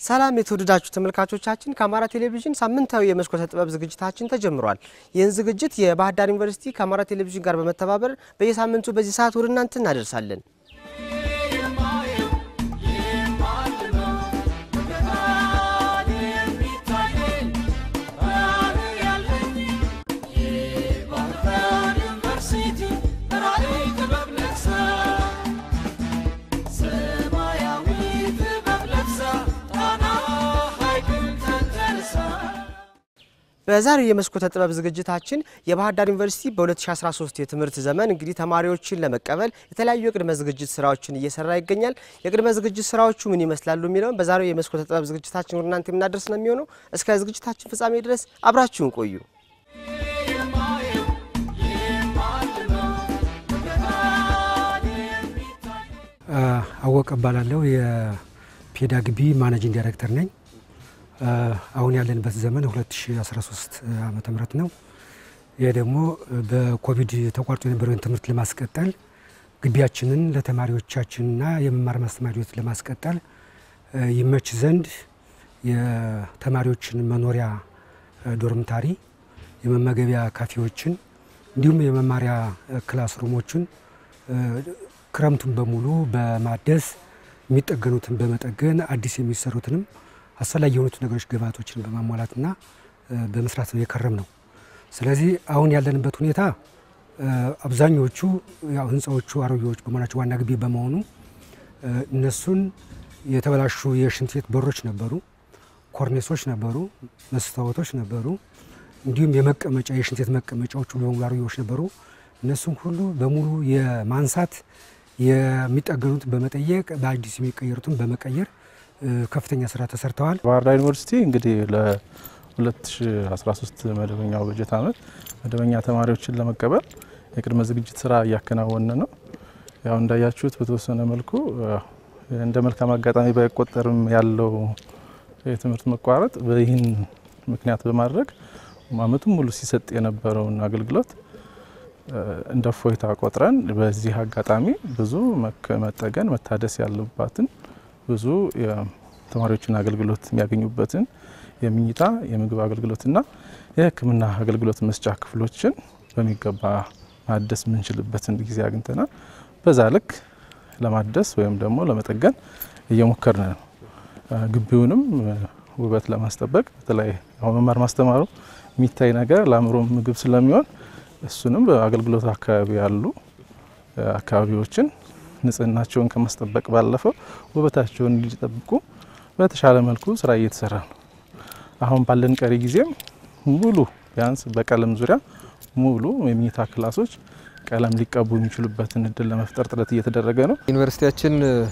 ሰላም የተወደዳችሁ ተመልካቾቻችን፣ ከአማራ ቴሌቪዥን ሳምንታዊ የመስኮተ ጥበብ ዝግጅታችን ተጀምሯል። ይህን ዝግጅት የባህር ዳር ዩኒቨርሲቲ ከአማራ ቴሌቪዥን ጋር በመተባበር በየሳምንቱ በዚህ ሰዓት ወደ እናንተ እናደርሳለን። በዛሬው የመስኮተ ጥበብ ዝግጅታችን የባህር ዳር ዩኒቨርሲቲ በ2013 የትምህርት ዘመን እንግዲህ ተማሪዎችን ለመቀበል የተለያዩ የቅድመ ዝግጅት ስራዎችን እየሰራ ይገኛል። የቅድመ ዝግጅት ስራዎቹ ምን ይመስላሉ የሚለውን በዛሬው የመስኮተ ጥበብ ዝግጅታችን ወደ እናንተ የምናደርስ ነው የሚሆነው። እስከ ዝግጅታችን ፍጻሜ ድረስ አብራችሁን ቆዩ። አወቀ እባላለሁ። የፔዳ ግቢ ማኔጂንግ ዳይሬክተር ነኝ። አሁን ያለንበት ዘመን 2013 ዓመተ ምህረት ነው። ይህ ደግሞ በኮቪድ ተቋርጦ የነበረውን ትምህርት ለማስቀጠል ግቢያችንን ለተማሪዎቻችንና የመማር ማስተማር ሂደት ለማስቀጠል ይመች ዘንድ የተማሪዎችን መኖሪያ ዶርምታሪ፣ የመመገቢያ ካፌዎችን እንዲሁም የመማሪያ ክላስ ሩሞችን ክረምቱን በሙሉ በማደስ የሚጠገኑትን በመጠገን አዲስ የሚሰሩትንም አስፈላጊ የሆኑት ነገሮች ግብዓቶችን በማሟላትና በመስራት ነው የከረም ነው። ስለዚህ አሁን ያለንበት ሁኔታ አብዛኞቹ ያው ህንፃዎቹ አሮጌዎች በመሆናቸው ዋና ግቢ በመሆኑ እነሱን የተበላሹ የሽንት ቤት በሮች ነበሩ፣ ኮርኔሶች ነበሩ፣ መስታወቶች ነበሩ፣ እንዲሁም የመቀመጫ የሽንት ቤት መቀመጫዎቹ በሙሉ አሮጌዎች ነበሩ። እነሱም ሁሉ በሙሉ የማንሳት የሚጠገኑት በመጠየቅ በአዲስ የሚቀየሩትን በመቀየር ከፍተኛ ስራ ተሰርተዋል። ባህር ዳር ዩኒቨርሲቲ እንግዲህ ለ2013 መደበኛው በጀት ዓመት መደበኛ ተማሪዎችን ለመቀበል የቅድመ ዝግጅት ስራ እያከናወነ ነው። ያው እንዳያችሁት በተወሰነ መልኩ እንደ መልካም አጋጣሚ ባይቆጠርም ያለው የትምህርት መቋረጥ ይህን ምክንያት በማድረግ አመቱን ሙሉ ሲሰጥ የነበረውን አገልግሎት እንደ እፎይታ ቆጥረን በዚህ አጋጣሚ ብዙ መጠገን መታደስ ያለባትን ብዙ የተማሪዎችን አገልግሎት የሚያገኙበትን የምኝታ የምግብ አገልግሎትና የሕክምና አገልግሎት መስጫ ክፍሎችን በሚገባ ማደስ የምንችልበትን ጊዜ አግኝተናል። በዛ ልክ ለማደስ ወይም ደግሞ ለመጠገን እየሞከርን ነው። ግቢውንም ውበት ለማስጠበቅ በተለይ አሁን መማር ማስተማሩ የሚታይ ነገር ለአእምሮ ምግብ ስለሚሆን እሱንም በአገልግሎት አካባቢ ያሉ አካባቢዎችን ንጽህናቸውን ከማስጠበቅ ባለፈው ውበታቸውን እንዲጠብቁ በተሻለ መልኩ ስራ እየተሰራ ነው። አሁን ባለን ቀሪ ጊዜም ሙሉ ቢያንስ በቀለም ዙሪያ ሙሉ የመኝታ ክላሶች ቀለም ሊቀቡ የሚችሉበትን እድል ለመፍጠር ጥረት እየተደረገ ነው። ዩኒቨርሲቲያችን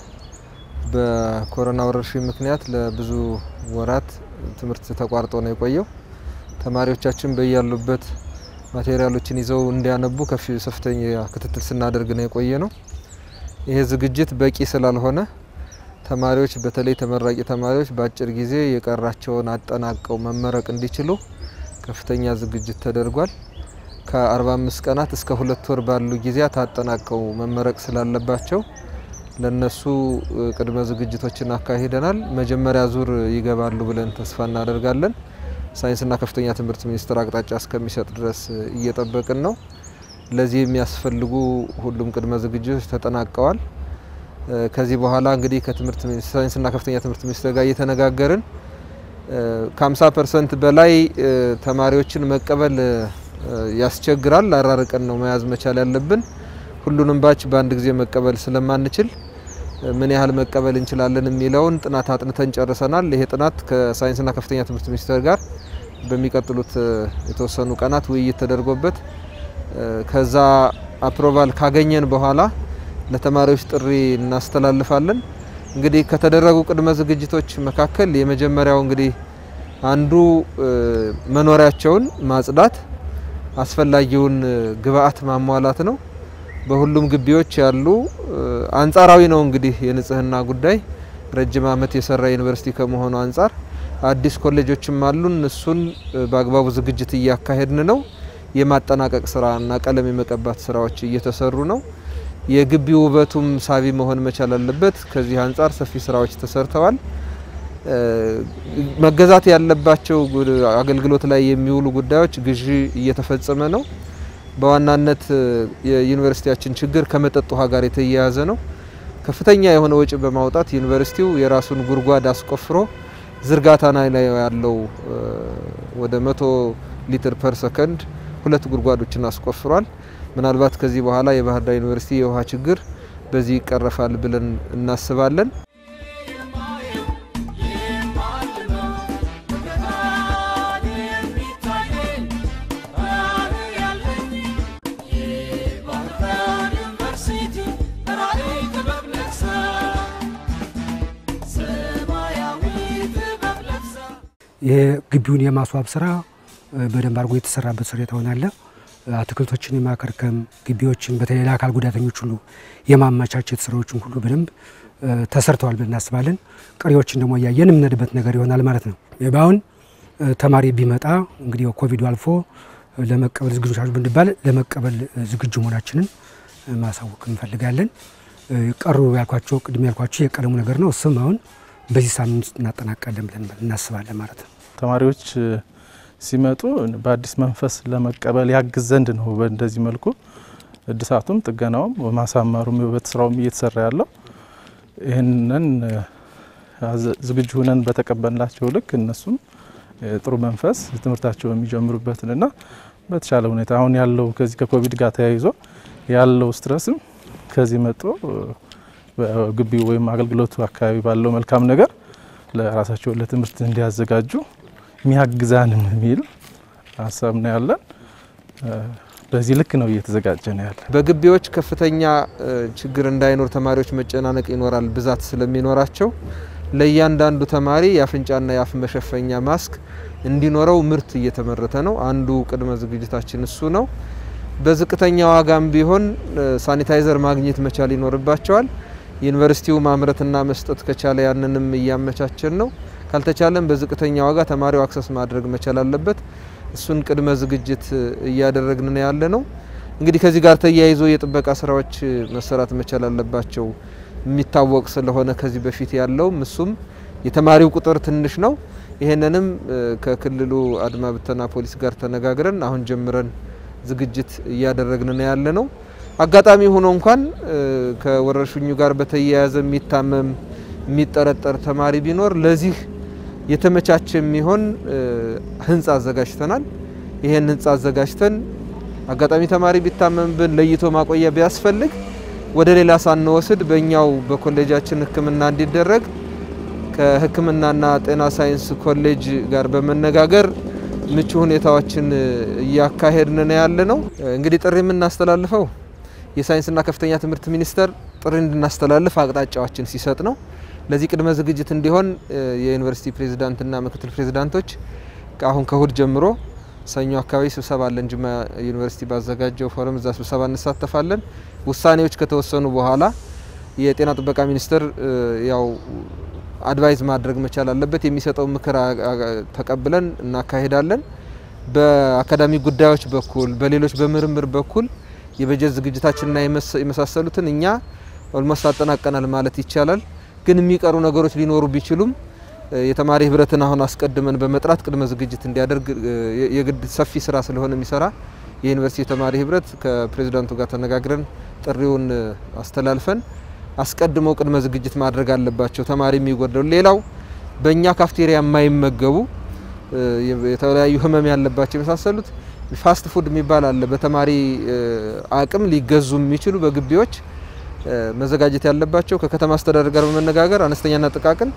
በኮሮና ወረርሽኝ ምክንያት ለብዙ ወራት ትምህርት ተቋርጦ ነው የቆየው። ተማሪዎቻችን በያሉበት ማቴሪያሎችን ይዘው እንዲያነቡ ከፍተኛ ክትትል ስናደርግ ነው የቆየ ነው። ይሄ ዝግጅት በቂ ስላልሆነ ተማሪዎች በተለይ ተመራቂ ተማሪዎች በአጭር ጊዜ የቀራቸውን አጠናቀው መመረቅ እንዲችሉ ከፍተኛ ዝግጅት ተደርጓል። ከ45 ቀናት እስከ ሁለት ወር ባሉ ጊዜያት አጠናቀው መመረቅ ስላለባቸው ለነሱ ቅድመ ዝግጅቶችን አካሂደናል። መጀመሪያ ዙር ይገባሉ ብለን ተስፋ እናደርጋለን። ሳይንስና ከፍተኛ ትምህርት ሚኒስቴር አቅጣጫ እስከሚሰጥ ድረስ እየጠበቅን ነው። ለዚህ የሚያስፈልጉ ሁሉም ቅድመ ዝግጅቶች ተጠናቀዋል። ከዚህ በኋላ እንግዲህ ከትምህርት ሳይንስና ከፍተኛ ትምህርት ሚኒስቴር ጋር እየተነጋገርን ከ50 ፐርሰንት በላይ ተማሪዎችን መቀበል ያስቸግራል። አራርቀን ነው መያዝ መቻል ያለብን። ሁሉንም ባች በአንድ ጊዜ መቀበል ስለማንችል ምን ያህል መቀበል እንችላለን የሚለውን ጥናት አጥንተን ጨርሰናል። ይሄ ጥናት ከሳይንስና ከፍተኛ ትምህርት ሚኒስቴር ጋር በሚቀጥሉት የተወሰኑ ቀናት ውይይት ተደርጎበት ከዛ አፕሮቫል ካገኘን በኋላ ለተማሪዎች ጥሪ እናስተላልፋለን። እንግዲህ ከተደረጉ ቅድመ ዝግጅቶች መካከል የመጀመሪያው እንግዲህ አንዱ መኖሪያቸውን ማጽዳት፣ አስፈላጊውን ግብአት ማሟላት ነው። በሁሉም ግቢዎች ያሉ አንጻራዊ ነው እንግዲህ የንጽህና ጉዳይ ረጅም ዓመት የሰራ ዩኒቨርሲቲ ከመሆኑ አንጻር አዲስ ኮሌጆችም አሉን። እሱን በአግባቡ ዝግጅት እያካሄድን ነው። የማጠናቀቅ ስራ እና ቀለም የመቀባት ስራዎች እየተሰሩ ነው። የግቢ ውበቱም ሳቢ መሆን መቻል አለበት። ከዚህ አንጻር ሰፊ ስራዎች ተሰርተዋል። መገዛት ያለባቸው አገልግሎት ላይ የሚውሉ ጉዳዮች ግዢ እየተፈጸመ ነው። በዋናነት የዩኒቨርሲቲያችን ችግር ከመጠጥ ውሃ ጋር የተያያዘ ነው። ከፍተኛ የሆነ ወጪ በማውጣት ዩኒቨርሲቲው የራሱን ጉድጓድ አስቆፍሮ ዝርጋታ ላይ ያለው ወደ መቶ ሊትር ፐር ሰከንድ ሁለት ጉድጓዶችን አስቆፍሯል። ምናልባት ከዚህ በኋላ የባህር ዳር ዩኒቨርሲቲ የውሃ ችግር በዚህ ይቀረፋል ብለን እናስባለን። ይሄ ግቢውን የማስዋብ ስራ በደንብ አድርጎ የተሰራበት ሁኔታ ሆናለ። አትክልቶችን የማከርከም ግቢዎችን በተለይ ለአካል ጉዳተኞች ሁሉ የማመቻቸት ስራዎችን ሁሉ በደንብ ተሰርተዋል ብለን እናስባለን። ቀሪዎችን ደግሞ እያየን የምንሄድበት ነገር ይሆናል ማለት ነው። በአሁን ተማሪ ቢመጣ እንግዲህ ኮቪዱ አልፎ ለመቀበል ዝግጁ ናችሁ ብንባል ለመቀበል ዝግጁ መሆናችንን ማሳወቅ እንፈልጋለን። ቀሩ ያልኳቸው ቅድም ያልኳቸው የቀለሙ ነገር ነው። እሱም አሁን በዚህ ሳምንት እናጠናቃለን ብለን እናስባለን ማለት ነው። ተማሪዎች ሲመጡ በአዲስ መንፈስ ለመቀበል ያግዝ ዘንድ ነው። በእንደዚህ መልኩ እድሳቱም ጥገናውም ማሳመሩም የውበት ስራውም እየተሰራ ያለው ይህንን ዝግጁ ሁነን በተቀበልናቸው ልክ እነሱም ጥሩ መንፈስ ትምህርታቸው የሚጀምሩበትንና በተሻለ ሁኔታ አሁን ያለው ከዚህ ከኮቪድ ጋር ተያይዞ ያለው ስትረስም ከዚህ መጥቶ ግቢው ወይም አገልግሎቱ አካባቢ ባለው መልካም ነገር ለራሳቸው ለትምህርት እንዲያዘጋጁ የሚያግዛንም የሚል ሀሳብ ነው ያለን። በዚህ ልክ ነው እየተዘጋጀ ነው ያለ። በግቢዎች ከፍተኛ ችግር እንዳይኖር ተማሪዎች መጨናነቅ ይኖራል፣ ብዛት ስለሚኖራቸው ለእያንዳንዱ ተማሪ የአፍንጫና የአፍ መሸፈኛ ማስክ እንዲኖረው ምርት እየተመረተ ነው። አንዱ ቅድመ ዝግጅታችን እሱ ነው። በዝቅተኛ ዋጋም ቢሆን ሳኒታይዘር ማግኘት መቻል ይኖርባቸዋል። ዩኒቨርሲቲው ማምረትና መስጠት ከቻለ ያንንም እያመቻቸን ነው። ካልተቻለም በዝቅተኛ ዋጋ ተማሪው አክሰስ ማድረግ መቻል አለበት። እሱን ቅድመ ዝግጅት እያደረግን ነው ያለ ነው። እንግዲህ ከዚህ ጋር ተያይዞ የጥበቃ ስራዎች መሰራት መቻል አለባቸው። የሚታወቅ ስለሆነ ከዚህ በፊት ያለውም እሱም የተማሪው ቁጥር ትንሽ ነው። ይሄንንም ከክልሉ አድማ ብተና ፖሊስ ጋር ተነጋግረን አሁን ጀምረን ዝግጅት እያደረግን ነው ያለ ነው። አጋጣሚ ሆኖ እንኳን ከወረርሽኙ ጋር በተያያዘ የሚታመም የሚጠረጠር ተማሪ ቢኖር ለዚህ የተመቻቸ የሚሆን ህንፃ አዘጋጅተናል። ይሄን ህንፃ አዘጋጅተን አጋጣሚ ተማሪ ቢታመምብን ለይቶ ማቆያ ቢያስፈልግ ወደ ሌላ ሳንወስድ በእኛው በኮሌጃችን ሕክምና እንዲደረግ ከሕክምናና ጤና ሳይንስ ኮሌጅ ጋር በመነጋገር ምቹ ሁኔታዎችን እያካሄድን ነው ያለ ነው። እንግዲህ ጥሪ የምናስተላልፈው የሳይንስና ከፍተኛ ትምህርት ሚኒስቴር ጥሪ እንድናስተላልፍ አቅጣጫዎችን ሲሰጥ ነው። ለዚህ ቅድመ ዝግጅት እንዲሆን የዩኒቨርሲቲ ፕሬዚዳንትና ምክትል ፕሬዚዳንቶች አሁን ከእሁድ ጀምሮ ሰኞ አካባቢ ስብሰባ አለን። ጅማ ዩኒቨርሲቲ ባዘጋጀው ፎረም እዛ ስብሰባ እንሳተፋለን። ውሳኔዎች ከተወሰኑ በኋላ የጤና ጥበቃ ሚኒስቴር ያው አድቫይዝ ማድረግ መቻል አለበት። የሚሰጠው ምክር ተቀብለን እናካሄዳለን። በአካዳሚ ጉዳዮች በኩል በሌሎች በምርምር በኩል የበጀት ዝግጅታችንና የመሳሰሉትን እኛ ኦልሞስት አጠናቀናል ማለት ይቻላል። ግን የሚቀሩ ነገሮች ሊኖሩ ቢችሉም የተማሪ ህብረትን አሁን አስቀድመን በመጥራት ቅድመ ዝግጅት እንዲያደርግ የግድ ሰፊ ስራ ስለሆነ የሚሰራ የዩኒቨርሲቲ የተማሪ ህብረት ከፕሬዚዳንቱ ጋር ተነጋግረን ጥሪውን አስተላልፈን አስቀድመው ቅድመ ዝግጅት ማድረግ አለባቸው። ተማሪ የሚጎደሉ ሌላው በእኛ ካፍቴሪያ የማይመገቡ የተለያዩ ህመም ያለባቸው የመሳሰሉት ፋስት ፉድ የሚባል አለ። በተማሪ አቅም ሊገዙ የሚችሉ በግቢዎች መዘጋጀት ያለባቸው ከከተማ አስተዳደር ጋር በመነጋገር አነስተኛና ጥቃቅን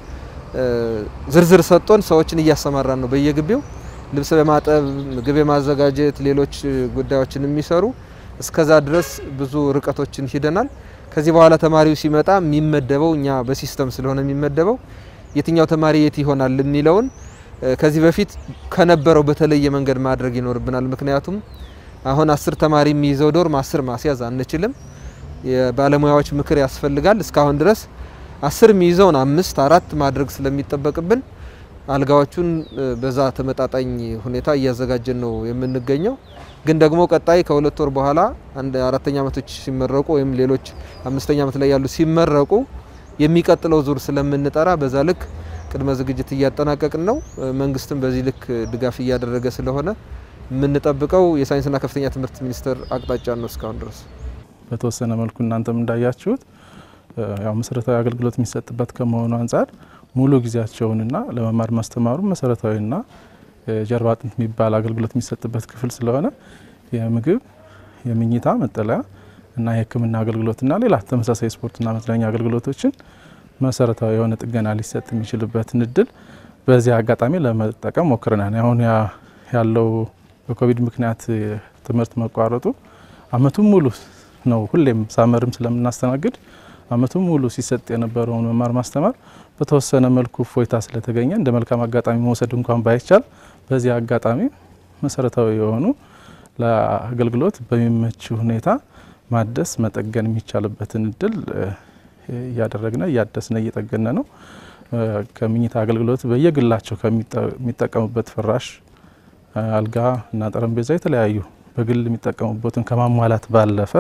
ዝርዝር ሰጥቶን ሰዎችን እያሰማራን ነው። በየግቢው ልብስ በማጠብ ምግብ የማዘጋጀት ሌሎች ጉዳዮችን የሚሰሩ እስከዛ ድረስ ብዙ ርቀቶችን ሂደናል። ከዚህ በኋላ ተማሪው ሲመጣ የሚመደበው እኛ በሲስተም ስለሆነ የሚመደበው የትኛው ተማሪ የት ይሆናል የሚለውን ከዚህ በፊት ከነበረው በተለየ መንገድ ማድረግ ይኖርብናል። ምክንያቱም አሁን አስር ተማሪ የሚይዘው ዶርም አስር ማስያዝ አንችልም። የባለሙያዎች ምክር ያስፈልጋል። እስካሁን ድረስ አስር የሚይዘውን አምስት አራት ማድረግ ስለሚጠበቅብን አልጋዎቹን በዛ ተመጣጣኝ ሁኔታ እያዘጋጀን ነው የምንገኘው። ግን ደግሞ ቀጣይ ከሁለት ወር በኋላ አንድ አራተኛ ዓመቶች ሲመረቁ ወይም ሌሎች አምስተኛ ዓመት ላይ ያሉ ሲመረቁ የሚቀጥለው ዙር ስለምንጠራ በዛ ልክ ቅድመ ዝግጅት እያጠናቀቅን ነው። መንግስትም በዚህ ልክ ድጋፍ እያደረገ ስለሆነ የምንጠብቀው የሳይንስና ከፍተኛ ትምህርት ሚኒስቴር አቅጣጫ ነው። እስካሁን ድረስ በተወሰነ መልኩ እናንተም እንዳያችሁት ያው መሰረታዊ አገልግሎት የሚሰጥበት ከመሆኑ አንጻር ሙሉ ጊዜያቸውንና ለመማር ማስተማሩ መሰረታዊና ጀርባ አጥንት የሚባል አገልግሎት የሚሰጥበት ክፍል ስለሆነ የምግብ፣ የምኝታ፣ መጠለያ እና የሕክምና አገልግሎትና ሌላ ተመሳሳይ ስፖርትና መዝናኛ አገልግሎቶችን መሰረታዊ የሆነ ጥገና ሊሰጥ የሚችልበትን እድል በዚህ አጋጣሚ ለመጠቀም ሞክረናል። አሁን ያለው በኮቪድ ምክንያት ትምህርት መቋረጡ አመቱን ሙሉ ነው። ሁሌም ሳመርም ስለምናስተናግድ አመቱን ሙሉ ሲሰጥ የነበረውን መማር ማስተማር በተወሰነ መልኩ እፎይታ ስለተገኘ እንደ መልካም አጋጣሚ መውሰድ እንኳን ባይቻል በዚህ አጋጣሚ መሰረታዊ የሆኑ ለአገልግሎት በሚመች ሁኔታ ማደስ መጠገን የሚቻልበትን እድል እያደረግነ እያደስነ እየጠገነ ነው። ከምኝታ አገልግሎት በየግላቸው ከሚጠቀሙበት ፍራሽ፣ አልጋ እና ጠረጴዛ የተለያዩ በግል የሚጠቀሙበትን ከማሟላት ባለፈ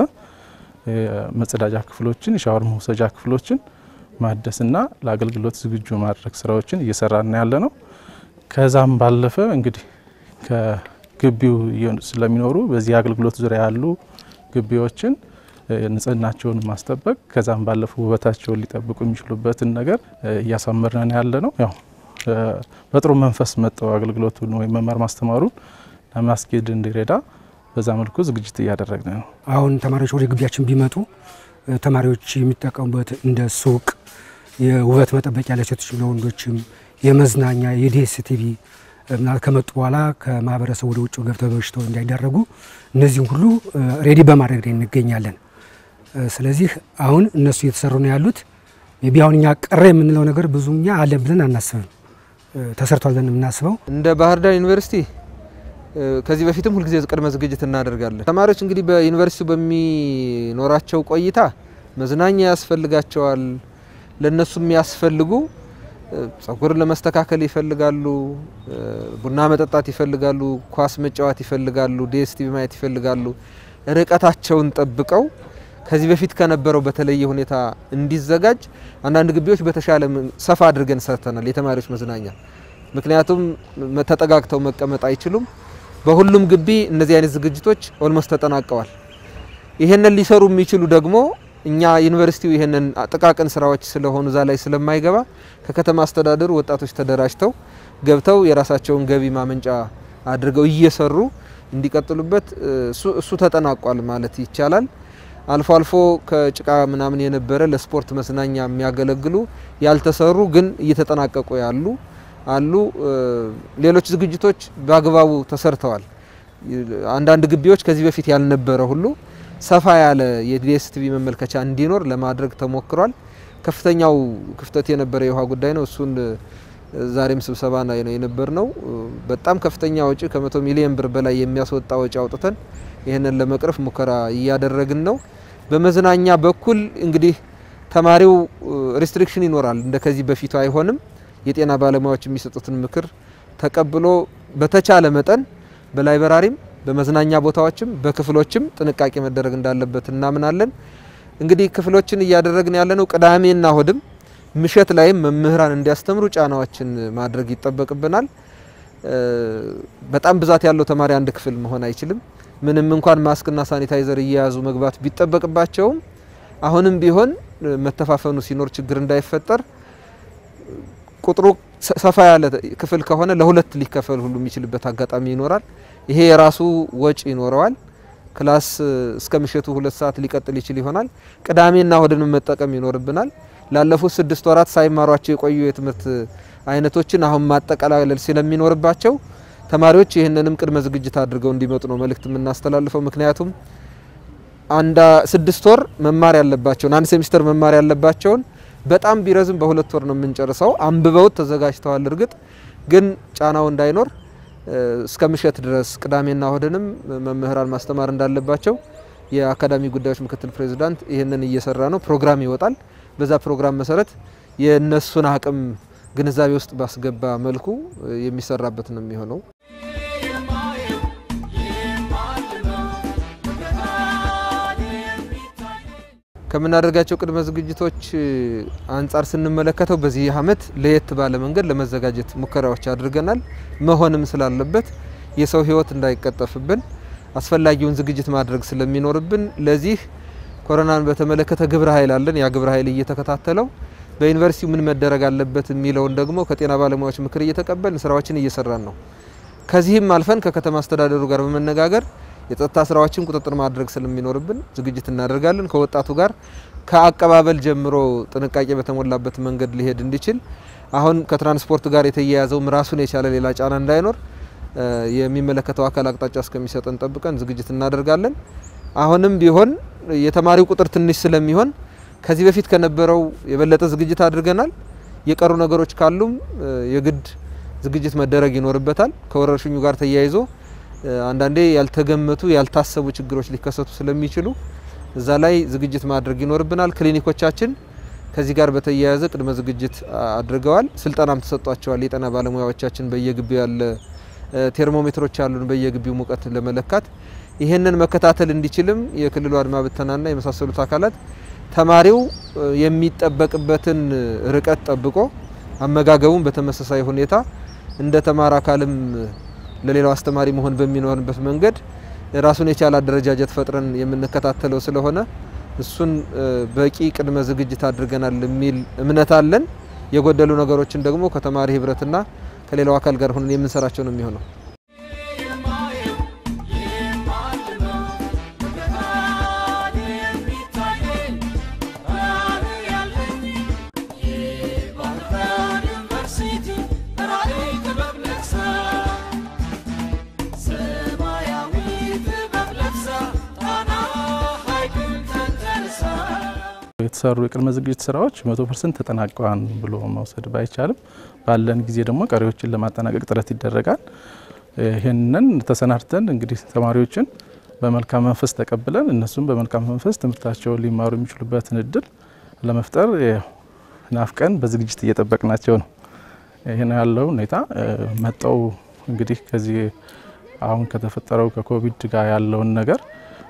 መጸዳጃ ክፍሎችን፣ የሻወር መውሰጃ ክፍሎችን ማደስና ለአገልግሎት ዝግጁ ማድረግ ስራዎችን እየሰራን ያለ ነው። ከዛም ባለፈ እንግዲህ ከግቢው ስለሚኖሩ በዚህ አገልግሎት ዙሪያ ያሉ ግቢዎችን ንጽህናቸውን ማስጠበቅ ከዛም ባለፈ ውበታቸውን ሊጠብቁ የሚችሉበትን ነገር እያሳመርነን ያለ ነው። ያው በጥሩ መንፈስ መጠው አገልግሎቱን ወይም መማር ማስተማሩን ለማስኬድ እንዲረዳ በዛ መልኩ ዝግጅት እያደረግን ነው። አሁን ተማሪዎች ወደ ግቢያችን ቢመጡ ተማሪዎች የሚጠቀሙበት እንደ ሱቅ፣ የውበት መጠበቂያ ለሴቶችም ለወንዶችም፣ የመዝናኛ የዲኤስቲቪ ምናልባት ከመጡ በኋላ ከማህበረሰቡ ወደ ውጭ ገብተው በሽታው እንዳይዳረጉ እነዚህም ሁሉ ሬዲ በማድረግ ላይ እንገኛለን። ስለዚህ አሁን እነሱ እየተሰሩ ነው ያሉት። ቢ አሁን እኛ ቀረ የምንለው ነገር ብዙ እኛ አለን ብለን አናስብም። ተሰርቷል ብለን የምናስበው እንደ ባህር ዳር ዩኒቨርሲቲ ከዚህ በፊትም ሁልጊዜ ቅድመ ዝግጅት እናደርጋለን። ተማሪዎች እንግዲህ በዩኒቨርሲቲው በሚኖራቸው ቆይታ መዝናኛ ያስፈልጋቸዋል። ለነሱ የሚያስፈልጉ ጸጉር ለመስተካከል ይፈልጋሉ፣ ቡና መጠጣት ይፈልጋሉ፣ ኳስ መጫወት ይፈልጋሉ፣ ዲኤስቲቪ ማየት ይፈልጋሉ። ርቀታቸውን ጠብቀው ከዚህ በፊት ከነበረው በተለየ ሁኔታ እንዲዘጋጅ አንዳንድ ግቢዎች በተሻለ ሰፋ አድርገን ሰርተናል። የተማሪዎች መዝናኛ ምክንያቱም ተጠጋግተው መቀመጥ አይችሉም። በሁሉም ግቢ እነዚህ አይነት ዝግጅቶች ኦልሞስት ተጠናቀዋል። ይሄንን ሊሰሩ የሚችሉ ደግሞ እኛ ዩኒቨርሲቲው ይሄንን ጥቃቅን ስራዎች ስለሆኑ እዛ ላይ ስለማይገባ ከከተማ አስተዳደሩ ወጣቶች ተደራጅተው ገብተው የራሳቸውን ገቢ ማመንጫ አድርገው እየሰሩ እንዲቀጥሉበት እሱ ተጠናቋል ማለት ይቻላል። አልፎ አልፎ ከጭቃ ምናምን የነበረ ለስፖርት መዝናኛ የሚያገለግሉ ያልተሰሩ ግን እየተጠናቀቁ ያሉ አሉ። ሌሎች ዝግጅቶች በአግባቡ ተሰርተዋል። አንዳንድ ግቢዎች ከዚህ በፊት ያልነበረ ሁሉ ሰፋ ያለ የዲኤስቲቪ መመልከቻ እንዲኖር ለማድረግ ተሞክሯል። ከፍተኛው ክፍተት የነበረ የውሃ ጉዳይ ነው። እሱን ዛሬም ስብሰባ ላይ ነው የነበር ነው። በጣም ከፍተኛ ወጪ ከመቶ ሚሊዮን ብር በላይ የሚያስወጣ ወጪ አውጥተን ይህንን ለመቅረፍ ሙከራ እያደረግን ነው። በመዝናኛ በኩል እንግዲህ ተማሪው ሪስትሪክሽን ይኖራል። እንደ ከዚህ በፊቱ አይሆንም። የጤና ባለሙያዎች የሚሰጡትን ምክር ተቀብሎ በተቻለ መጠን በላይበራሪም በመዝናኛ ቦታዎችም በክፍሎችም ጥንቃቄ መደረግ እንዳለበት እናምናለን። እንግዲህ ክፍሎችን እያደረግን ያለነው ቅዳሜና እሁድም ምሽት ላይም መምህራን እንዲያስተምሩ ጫናዎችን ማድረግ ይጠበቅብናል። በጣም ብዛት ያለው ተማሪ አንድ ክፍል መሆን አይችልም። ምንም እንኳን ማስክና ሳኒታይዘር እየያዙ መግባት ቢጠበቅባቸውም አሁንም ቢሆን መተፋፈኑ ሲኖር ችግር እንዳይፈጠር ቁጥሩ ሰፋ ያለ ክፍል ከሆነ ለሁለት ሊከፈል ሁሉ የሚችልበት አጋጣሚ ይኖራል። ይሄ የራሱ ወጪ ይኖረዋል። ክላስ እስከ ምሽቱ ሁለት ሰዓት ሊቀጥል ይችል ይሆናል። ቅዳሜና እሁድን መጠቀም ይኖርብናል። ላለፉት ስድስት ወራት ሳይማሯቸው የቆዩ የትምህርት አይነቶችን አሁን ማጠቃለል ስለሚኖርባቸው ተማሪዎች ይህንንም ቅድመ ዝግጅት አድርገው እንዲመጡ ነው መልእክት የምናስተላልፈው። ምክንያቱም አንድ ስድስት ወር መማር ያለባቸውን አንድ ሴሚስተር መማር ያለባቸውን በጣም ቢረዝም በሁለት ወር ነው የምንጨርሰው። አንብበውት ተዘጋጅተዋል። እርግጥ ግን ጫናው እንዳይኖር እስከ ምሽት ድረስ ቅዳሜና እሁድንም መምህራን ማስተማር እንዳለባቸው የአካዳሚ ጉዳዮች ምክትል ፕሬዚዳንት ይህንን እየሰራ ነው። ፕሮግራም ይወጣል። በዛ ፕሮግራም መሰረት የእነሱን አቅም ግንዛቤ ውስጥ ባስገባ መልኩ የሚሰራበት ነው የሚሆነው። ከምናደርጋቸው ቅድመ ዝግጅቶች አንጻር ስንመለከተው በዚህ ዓመት ለየት ባለ መንገድ ለመዘጋጀት ሙከራዎች አድርገናል። መሆንም ስላለበት የሰው ሕይወት እንዳይቀጠፍብን አስፈላጊውን ዝግጅት ማድረግ ስለሚኖርብን ለዚህ ኮሮናን በተመለከተ ግብረ ኃይል አለን። ያ ግብረ ኃይል እየተከታተለው በዩኒቨርሲቲው ምን መደረግ አለበት የሚለውን ደግሞ ከጤና ባለሙያዎች ምክር እየተቀበልን ስራዎችን እየሰራን ነው። ከዚህም አልፈን ከከተማ አስተዳደሩ ጋር በመነጋገር የጸጥታ ስራዎችን ቁጥጥር ማድረግ ስለሚኖርብን ዝግጅት እናደርጋለን። ከወጣቱ ጋር ከአቀባበል ጀምሮ ጥንቃቄ በተሞላበት መንገድ ሊሄድ እንዲችል አሁን ከትራንስፖርት ጋር የተያያዘውም ራሱን የቻለ ሌላ ጫና እንዳይኖር የሚመለከተው አካል አቅጣጫ እስከሚሰጠን ጠብቀን ዝግጅት እናደርጋለን። አሁንም ቢሆን የተማሪው ቁጥር ትንሽ ስለሚሆን ከዚህ በፊት ከነበረው የበለጠ ዝግጅት አድርገናል። የቀሩ ነገሮች ካሉም የግድ ዝግጅት መደረግ ይኖርበታል። ከወረርሽኙ ጋር ተያይዞ አንዳንዴ ያልተገመቱ ያልታሰቡ ችግሮች ሊከሰቱ ስለሚችሉ እዛ ላይ ዝግጅት ማድረግ ይኖርብናል። ክሊኒኮቻችን ከዚህ ጋር በተያያዘ ቅድመ ዝግጅት አድርገዋል። ስልጠናም ተሰጧቸዋል። የጤና ባለሙያዎቻችን በየግቢው ያለ ቴርሞሜትሮች አሉን፣ በየግቢው ሙቀት ለመለካት ይህንን መከታተል እንዲችልም የክልሉ አድማ ብተናና የመሳሰሉት አካላት ተማሪው የሚጠበቅበትን ርቀት ጠብቆ አመጋገቡን በተመሳሳይ ሁኔታ እንደ ተማሪ አካልም ለሌላው አስተማሪ መሆን በሚኖርበት መንገድ ራሱን የቻለ አደረጃጀት ፈጥረን የምንከታተለው ስለሆነ እሱን በቂ ቅድመ ዝግጅት አድርገናል የሚል እምነት አለን። የጎደሉ ነገሮችን ደግሞ ከተማሪ ህብረትና ከሌላው አካል ጋር ሆነን የምንሰራቸው ነው የሚሆነው። የተሰሩ የቅድመ ዝግጅት ስራዎች መቶ ፐርሰንት ተጠናቀዋል ብሎ መውሰድ ባይቻልም ባለን ጊዜ ደግሞ ቀሪዎችን ለማጠናቀቅ ጥረት ይደረጋል። ይህንን ተሰናድተን እንግዲህ ተማሪዎችን በመልካም መንፈስ ተቀብለን እነሱም በመልካም መንፈስ ትምህርታቸውን ሊማሩ የሚችሉበትን እድል ለመፍጠር ናፍቀን በዝግጅት እየጠበቅናቸው ነው። ይህን ያለው ሁኔታ መጠው እንግዲህ ከዚህ አሁን ከተፈጠረው ከኮቪድ ጋር ያለውን ነገር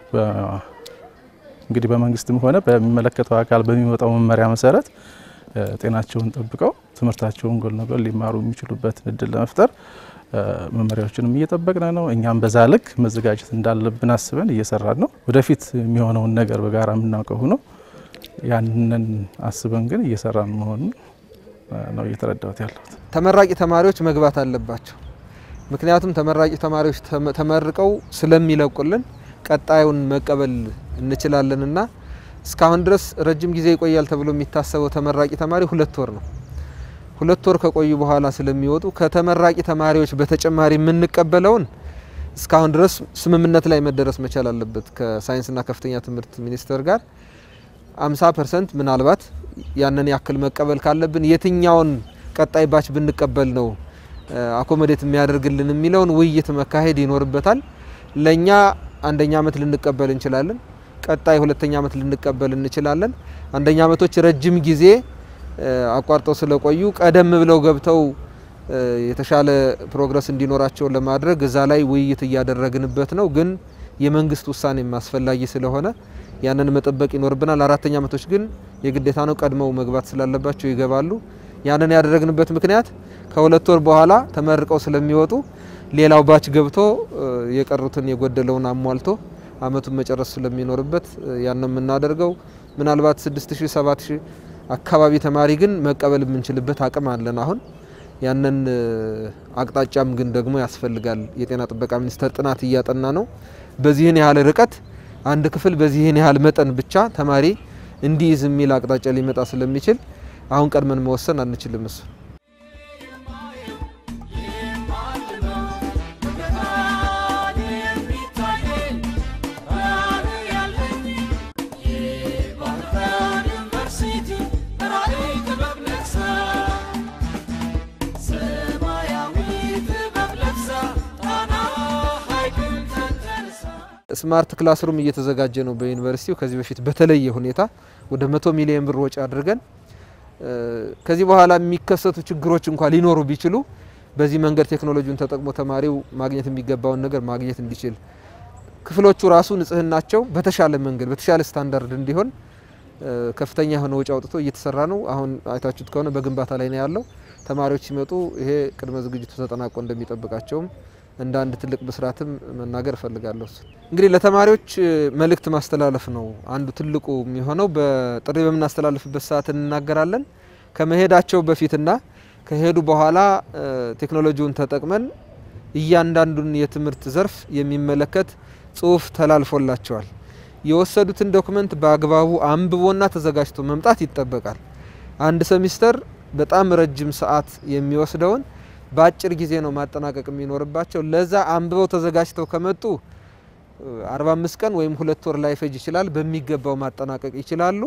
እንግዲህ በመንግስትም ሆነ በሚመለከተው አካል በሚወጣው መመሪያ መሰረት ጤናቸውን ጠብቀው ትምህርታቸውን ጎን ለጎን ሊማሩ የሚችሉበትን እድል ለመፍጠር መመሪያዎችንም እየጠበቅን ነው። እኛም በዛ ልክ መዘጋጀት እንዳለብን አስበን እየሰራን ነው። ወደፊት የሚሆነውን ነገር በጋራ የምናውቀው ሆኖ ያንን አስበን ግን እየሰራን መሆኑን ነው እየተረዳሁት ያለሁት። ተመራቂ ተማሪዎች መግባት አለባቸው። ምክንያቱም ተመራቂ ተማሪዎች ተመርቀው ስለሚለቁልን ቀጣዩን መቀበል እንችላለንና እስካሁን ድረስ ረጅም ጊዜ ይቆያል ተብሎ የሚታሰበው ተመራቂ ተማሪ ሁለት ወር ነው። ሁለት ወር ከቆዩ በኋላ ስለሚወጡ ከተመራቂ ተማሪዎች በተጨማሪ የምንቀበለውን እስካሁን ድረስ ስምምነት ላይ መደረስ መቻል አለበት ከሳይንስና ከፍተኛ ትምህርት ሚኒስቴር ጋር 50 ፐርሰንት ምናልባት ያንን ያክል መቀበል ካለብን የትኛውን ቀጣይ ባች ብንቀበል ነው አኮሞዴት የሚያደርግልን የሚለውን ውይይት መካሄድ ይኖርበታል። ለእኛ አንደኛ ዓመት ልንቀበል እንችላለን። ቀጣይ ሁለተኛ ዓመት ልንቀበል እንችላለን። አንደኛ ዓመቶች ረጅም ጊዜ አቋርጠው ስለቆዩ ቀደም ብለው ገብተው የተሻለ ፕሮግረስ እንዲኖራቸው ለማድረግ እዛ ላይ ውይይት እያደረግንበት ነው። ግን የመንግስት ውሳኔም አስፈላጊ ስለሆነ ያንን መጠበቅ ይኖርብናል። አራተኛ ዓመቶች ግን የግዴታ ነው፣ ቀድመው መግባት ስላለባቸው ይገባሉ። ያንን ያደረግንበት ምክንያት ከሁለት ወር በኋላ ተመርቀው ስለሚወጡ ሌላው ባች ገብቶ የቀሩትን የጎደለውን አሟልቶ አመቱን መጨረስ ስለሚኖርበት ያን የምናደርገው ምናልባት 6000 7000 አካባቢ ተማሪ ግን መቀበል የምንችልበት አቅም አለን። አሁን ያንን አቅጣጫም ግን ደግሞ ያስፈልጋል። የጤና ጥበቃ ሚኒስቴር ጥናት እያጠና ነው። በዚህን ያህል ርቀት አንድ ክፍል በዚህን ያህል መጠን ብቻ ተማሪ እንዲይዝ የሚል አቅጣጫ ሊመጣ ስለሚችል አሁን ቀድመን መወሰን አንችልም እሱ ስማርት ክላስሩም እየተዘጋጀ ነው በዩኒቨርሲቲው። ከዚህ በፊት በተለየ ሁኔታ ወደ መቶ ሚሊዮን ብር ወጪ አድርገን ከዚህ በኋላ የሚከሰቱ ችግሮች እንኳ ሊኖሩ ቢችሉ በዚህ መንገድ ቴክኖሎጂውን ተጠቅሞ ተማሪው ማግኘት የሚገባውን ነገር ማግኘት እንዲችል ክፍሎቹ ራሱ ንጽህናቸው በተሻለ መንገድ በተሻለ ስታንዳርድ እንዲሆን ከፍተኛ የሆነ ወጪ አውጥቶ እየተሰራ ነው። አሁን አይታችሁት ከሆነ በግንባታ ላይ ነው ያለው። ተማሪዎች ሲመጡ ይሄ ቅድመ ዝግጅቱ ተጠናቆ እንደሚጠብቃቸውም እንደ አንድ ትልቅ ብስራትም መናገር እፈልጋለሁ። እንግዲህ ለተማሪዎች መልእክት ማስተላለፍ ነው አንዱ ትልቁ የሚሆነው። በጥሪ በምናስተላልፍበት ሰዓት እንናገራለን። ከመሄዳቸው በፊትና ከሄዱ በኋላ ቴክኖሎጂውን ተጠቅመን እያንዳንዱን የትምህርት ዘርፍ የሚመለከት ጽሁፍ ተላልፎላቸዋል። የወሰዱትን ዶክመንት በአግባቡ አንብቦና ተዘጋጅቶ መምጣት ይጠበቃል። አንድ ሰሚስተር በጣም ረጅም ሰዓት የሚወስደውን በአጭር ጊዜ ነው ማጠናቀቅ የሚኖርባቸው። ለዛ አንብበው ተዘጋጅተው ከመጡ 45 ቀን ወይም ሁለት ወር ላይፈጅ ይችላል። በሚገባው ማጠናቀቅ ይችላሉ።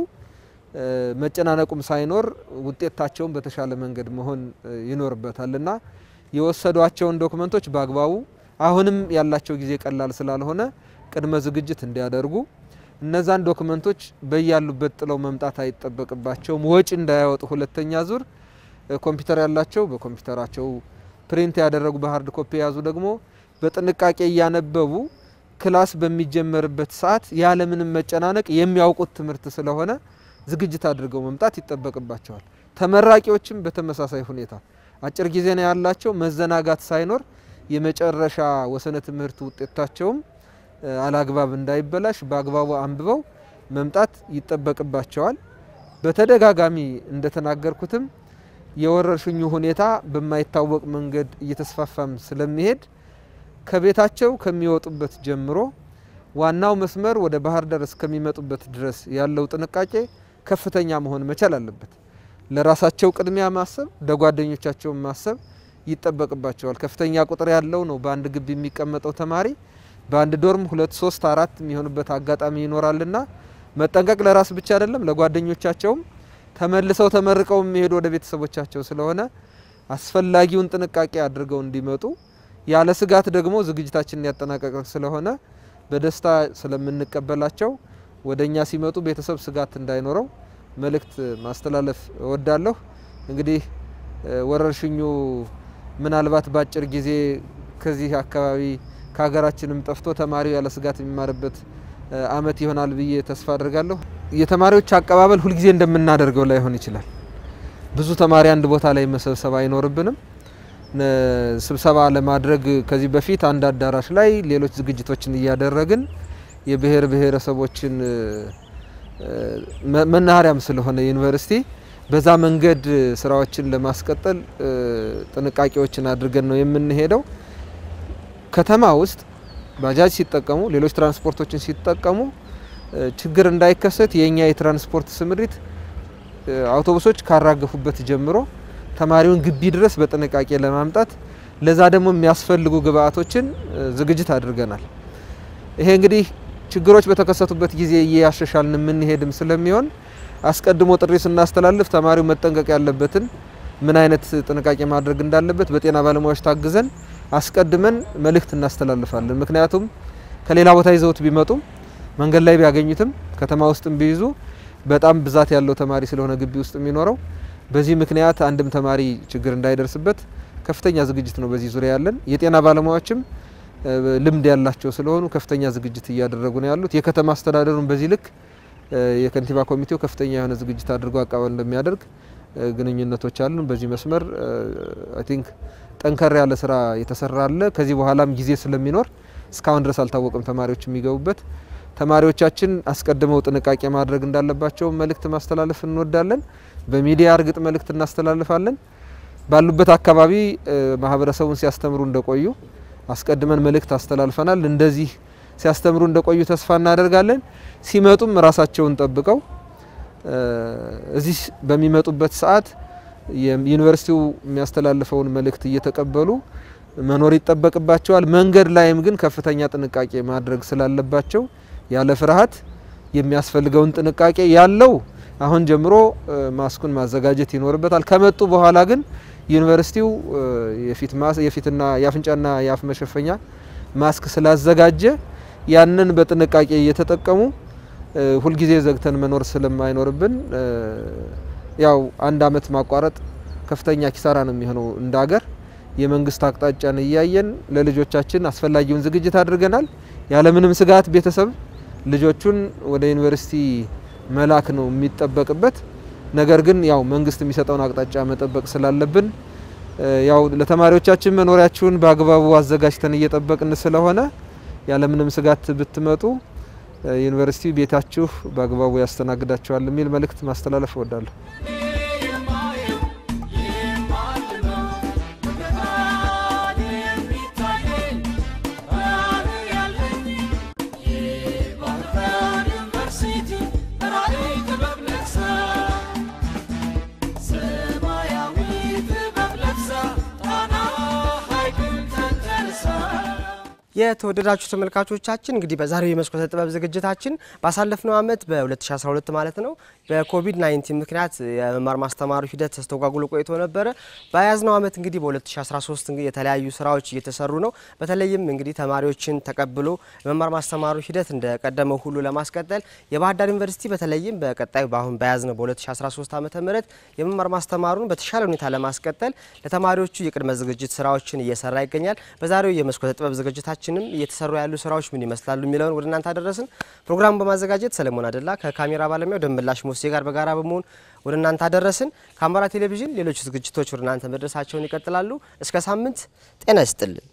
መጨናነቁም ሳይኖር ውጤታቸውን በተሻለ መንገድ መሆን ይኖርበታል እና የወሰዷቸውን ዶክመንቶች በአግባቡ አሁንም ያላቸው ጊዜ ቀላል ስላልሆነ ቅድመ ዝግጅት እንዲያደርጉ እነዛን ዶክመንቶች በያሉበት ጥለው መምጣት አይጠበቅባቸውም። ወጪ እንዳያወጡ ሁለተኛ ዙር ኮምፒውተር ያላቸው በኮምፒውተራቸው ፕሪንት ያደረጉ በሀርድ ኮፒ የያዙ ደግሞ በጥንቃቄ እያነበቡ ክላስ በሚጀመርበት ሰዓት ያለምንም መጨናነቅ የሚያውቁት ትምህርት ስለሆነ ዝግጅት አድርገው መምጣት ይጠበቅባቸዋል። ተመራቂዎችም በተመሳሳይ ሁኔታ አጭር ጊዜ ነው ያላቸው። መዘናጋት ሳይኖር የመጨረሻ ወሰነ ትምህርት ውጤታቸውም አላግባብ እንዳይበላሽ በአግባቡ አንብበው መምጣት ይጠበቅባቸዋል። በተደጋጋሚ እንደተናገርኩትም የወረርሽኙ ሁኔታ በማይታወቅ መንገድ እየተስፋፋም ስለሚሄድ ከቤታቸው ከሚወጡበት ጀምሮ ዋናው መስመር ወደ ባህር ዳር እስከሚመጡበት ድረስ ያለው ጥንቃቄ ከፍተኛ መሆን መቻል አለበት። ለራሳቸው ቅድሚያ ማሰብ፣ ለጓደኞቻቸው ማሰብ ይጠበቅባቸዋል። ከፍተኛ ቁጥር ያለው ነው በአንድ ግቢ የሚቀመጠው ተማሪ በአንድ ዶርም ሁለት ሶስት አራት የሚሆንበት አጋጣሚ ይኖራልና መጠንቀቅ ለራስ ብቻ አይደለም ለጓደኞቻቸውም ተመልሰው ተመርቀው የሚሄዱ ወደ ቤተሰቦቻቸው ስለሆነ አስፈላጊውን ጥንቃቄ አድርገው እንዲመጡ ያለ ስጋት ደግሞ ዝግጅታችንን ያጠናቀቅን ስለሆነ በደስታ ስለምንቀበላቸው ወደ እኛ ሲመጡ ቤተሰብ ስጋት እንዳይኖረው መልእክት ማስተላለፍ እወዳለሁ። እንግዲህ ወረርሽኙ ምናልባት በአጭር ጊዜ ከዚህ አካባቢ ከሀገራችንም ጠፍቶ ተማሪው ያለ ስጋት የሚማርበት ዓመት ይሆናል ብዬ ተስፋ አድርጋለሁ። የተማሪዎች አቀባበል ሁልጊዜ እንደምናደርገው ላይሆን ይችላል። ብዙ ተማሪ አንድ ቦታ ላይ መሰብሰብ አይኖርብንም። ስብሰባ ለማድረግ ከዚህ በፊት አንድ አዳራሽ ላይ ሌሎች ዝግጅቶችን እያደረግን የብሔር ብሔረሰቦችን መናኸሪያም ስለሆነ ዩኒቨርሲቲ በዛ መንገድ ስራዎችን ለማስቀጠል ጥንቃቄዎችን አድርገን ነው የምንሄደው። ከተማ ውስጥ ባጃጅ ሲጠቀሙ፣ ሌሎች ትራንስፖርቶችን ሲጠቀሙ ችግር እንዳይከሰት የእኛ የትራንስፖርት ስምሪት አውቶቡሶች ካራገፉበት ጀምሮ ተማሪውን ግቢ ድረስ በጥንቃቄ ለማምጣት ለዛ ደግሞ የሚያስፈልጉ ግብአቶችን ዝግጅት አድርገናል። ይሄ እንግዲህ ችግሮች በተከሰቱበት ጊዜ እያሻሻልን የምንሄድም ስለሚሆን አስቀድሞ ጥሪ ስናስተላልፍ ተማሪው መጠንቀቅ ያለበትን ምን አይነት ጥንቃቄ ማድረግ እንዳለበት በጤና ባለሙያዎች ታግዘን አስቀድመን መልእክት እናስተላልፋለን። ምክንያቱም ከሌላ ቦታ ይዘውት ቢመጡም መንገድ ላይ ቢያገኙትም ከተማ ውስጥም ቢይዙ በጣም ብዛት ያለው ተማሪ ስለሆነ ግቢ ውስጥ የሚኖረው በዚህ ምክንያት አንድም ተማሪ ችግር እንዳይደርስበት ከፍተኛ ዝግጅት ነው በዚህ ዙሪያ ያለን። የጤና ባለሙያዎችም ልምድ ያላቸው ስለሆኑ ከፍተኛ ዝግጅት እያደረጉ ነው ያሉት። የከተማ አስተዳደሩን በዚህ ልክ የከንቲባ ኮሚቴው ከፍተኛ የሆነ ዝግጅት አድርጎ አቀባበል እንደሚያደርግ ግንኙነቶች አሉ። በዚህ መስመር አይ ቲንክ ጠንከር ያለ ስራ የተሰራ አለ። ከዚህ በኋላም ጊዜ ስለሚኖር እስካሁን ድረስ አልታወቅም ተማሪዎች የሚገቡበት። ተማሪዎቻችን አስቀድመው ጥንቃቄ ማድረግ እንዳለባቸው መልእክት ማስተላለፍ እንወዳለን። በሚዲያ እርግጥ መልእክት እናስተላልፋለን። ባሉበት አካባቢ ማህበረሰቡን ሲያስተምሩ እንደቆዩ አስቀድመን መልእክት አስተላልፈናል። እንደዚህ ሲያስተምሩ እንደቆዩ ተስፋ እናደርጋለን። ሲመጡም ራሳቸውን ጠብቀው እዚህ በሚመጡበት ሰዓት ዩኒቨርሲቲው የሚያስተላልፈውን መልእክት እየተቀበሉ መኖር ይጠበቅባቸዋል። መንገድ ላይም ግን ከፍተኛ ጥንቃቄ ማድረግ ስላለባቸው ያለ ፍርሃት የሚያስፈልገውን ጥንቃቄ ያለው አሁን ጀምሮ ማስኩን ማዘጋጀት ይኖርበታል። ከመጡ በኋላ ግን ዩኒቨርሲቲው የፊትና የአፍንጫና የአፍ መሸፈኛ ማስክ ስላዘጋጀ ያንን በጥንቃቄ እየተጠቀሙ ሁልጊዜ ዘግተን መኖር ስለማይኖርብን ያው አንድ አመት ማቋረጥ ከፍተኛ ኪሳራ ነው የሚሆነው እንደ ሀገር። የመንግስት አቅጣጫን እያየን ለልጆቻችን አስፈላጊውን ዝግጅት አድርገናል። ያለምንም ስጋት ቤተሰብ ልጆቹን ወደ ዩኒቨርሲቲ መላክ ነው የሚጠበቅበት። ነገር ግን ያው መንግስት የሚሰጠውን አቅጣጫ መጠበቅ ስላለብን ያው ለተማሪዎቻችን መኖሪያችሁን በአግባቡ አዘጋጅተን እየጠበቅን ስለሆነ ያለምንም ስጋት ብትመጡ ዩኒቨርሲቲ ቤታችሁ በአግባቡ ያስተናግዳችኋል የሚል መልእክት ማስተላለፍ እወዳለሁ። የተወደዳችሁ ተመልካቾቻችን እንግዲህ በዛሬው የመስኮተ ጥበብ ዝግጅታችን ባሳለፍነው ዓመት በ2012 ማለት ነው በኮቪድ-19 ምክንያት የመማር ማስተማሩ ሂደት ተስተጓጉሎ ቆይቶ ነበረ። በያዝነው ዓመት እንግዲህ በ2013 እንግዲህ የተለያዩ ስራዎች እየተሰሩ ነው። በተለይም እንግዲህ ተማሪዎችን ተቀብሎ የመማር ማስተማሩ ሂደት እንደቀደመው ሁሉ ለማስቀጠል የባህር ዳር ዩኒቨርሲቲ በተለይም በቀጣዩ በአሁን በያዝነው በ2013 ዓ ም የመማር ማስተማሩን በተሻለ ሁኔታ ለማስቀጠል ለተማሪዎቹ የቅድመ ዝግጅት ስራዎችን እየሰራ ይገኛል። በዛሬው የመስኮተ ጥበብ ዝግጅታችን ችንም እየተሰሩ ያሉ ስራዎች ምን ይመስላሉ የሚለውን ወደ እናንተ አደረስን። ፕሮግራሙን በማዘጋጀት ሰለሞን አደላ ከካሜራ ባለሙያው ደምላሽ ሞሴ ጋር በጋራ በመሆን ወደ እናንተ አደረስን። ከአማራ ቴሌቪዥን ሌሎች ዝግጅቶች ወደ እናንተ መድረሳቸውን ይቀጥላሉ። እስከ ሳምንት ጤና ይስጥልን።